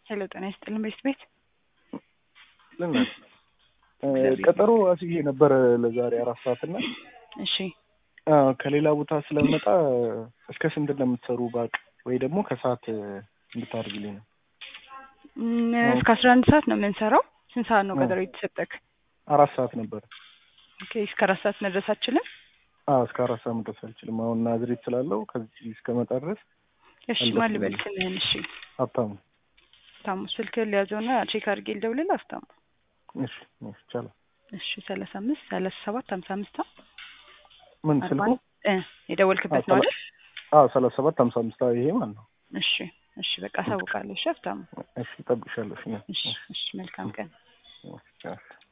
ሄሎ ጤና ይስጥልን ቤት ቤት ልናል ቀጠሮ አስይዤ ነበር ለዛሬ አራት ሰዓት እና እሺ አዎ፣ ከሌላ ቦታ ስለመጣ እስከ ስንት እንደምትሰሩ ባቅ ወይ ደግሞ ከሰዓት እንድታደርግልኝ ነው። እም፣ እስከ አስራ አንድ ሰዓት ነው የምንሰራው። ስንት ሰዓት ነው ቀጠሮ የተሰጠክ? አራት ሰዓት ነበር። ኦኬ እስከ አራት ሰዓት መድረስ አችልም? አዎ እስከ አራት ሰዓት መድረስ አልችልም። አሁን ናዝሬት ስላለው ከዚህ እስከመጣ ድረስ እሺ ማን ልበል ስምህን? እሺ ሀብታሙ። ታሙ ስልክህን ሊያዘውና ቼክ አድርጌ ልደውልልህ። አፍታሙ እሺ እሺ፣ ይቻላል። እሺ ሰላሳ አምስት ሰላሳ ሰባት ሀምሳ አምስት ምን ስልኩ? እ የደወልክበት ነው አይደል? አዎ ሰላሳ ሰባት ሀምሳ አምስት ይሄ ማለት ነው። እሺ እሺ በቃ አሳውቃለሁ። እሺ ሀብታሙ እሺ እጠብቅሻለሁ። እሺ እሺ እሺ መልካም ቀን። እሺ